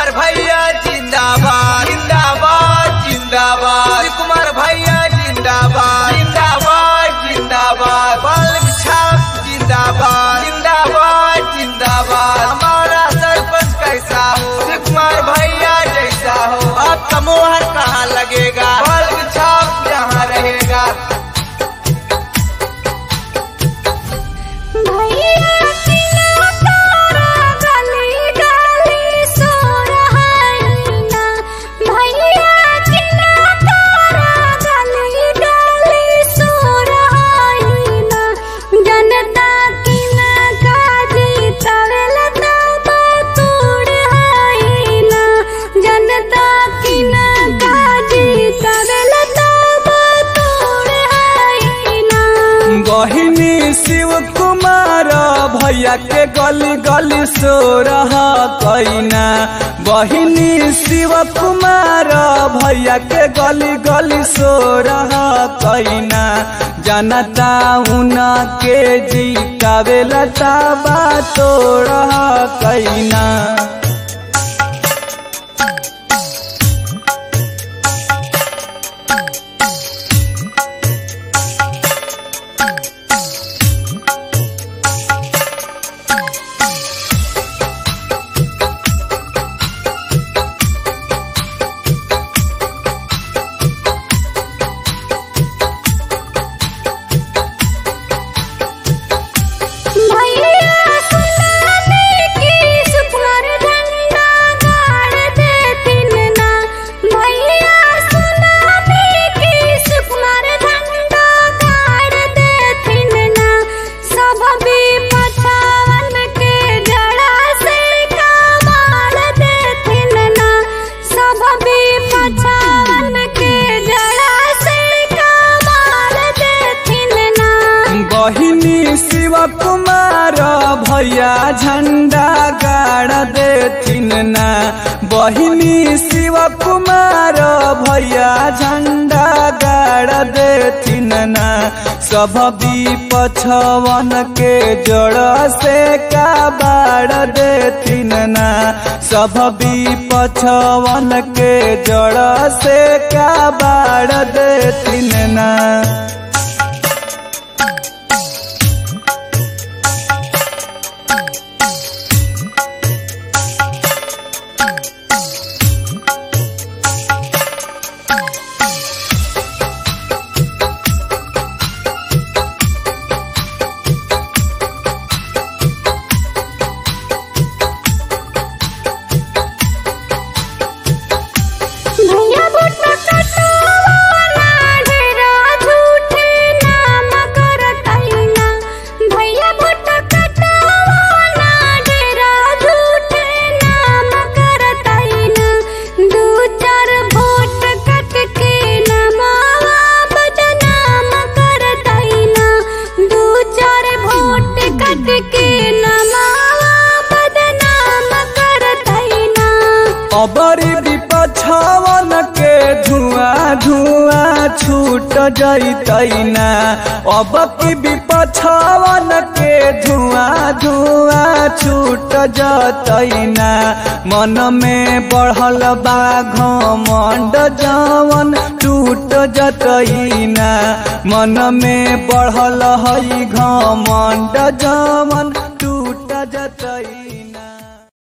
कुमार भैया जिंदाबाद जिंदाबाद जिंदाबाद कुमार भैया जिंदाबाद जिंदाबाद जिंदाबाद बाल छाप जिंदाबाद जिंदाबाद जिंदाबाद हमारा सरपंच कैसा हो कुमार भैया जैसा हो अब का मोहर कहाँ लगेगा बाल छाप जहाँ रहेगा भैया किना तारा गली गली सो रहाइना भैया किना तारा गली गली सो रहाइना जनता किना काजी तवेल तब तोड़ हाइना जनता किना काजी तवेल तब तोड़ हाइना बहिनी शिव कुमार भैया के गली गली सो रहा कैना बहिनी शिव कुमार भैया के गली गली सो रहा कैना जनता उना के जीतावे लता बा तो रहा कैना भैया सुनाने की सुपर डंडा गाड़ देतिन ना भैया सुनाने की सुपर डंडा गाड़ देतिन ना सब भी पछावन के जड़ा से कमाल देतिन ना सब भी पछावन के जड़ा से कमाल देतिन ना बहिनी शिव कुमार भैया झंडा गाड़ देथिन ना बहिनी शिव कुमार भैया झंडा गाड़ देथिन ना सब भी पछवन के जड़ से का बाड़ देथिन ना सब भी पछवन के जड़ से का बाड़ देथिन ना भैया बुट्टा कटवाना ढेरा झूठे नाम करतैना भैया बुट्टा कटवाना ढेरा झूठे नाम करतैना दू चार वोट कट के नमावा बदनाम करतैना दू चार वोट कट के नमावा बदनाम करतैना अबरी विपछवन के धुआं धुआं छूट जैतैना अब की विपछवन के धुआं धुआं छूट जतैना मन में बढ़ल बा घमंड जवन टूट जतैना मन में बढ़ल हई घमंड जवन टूट जतैना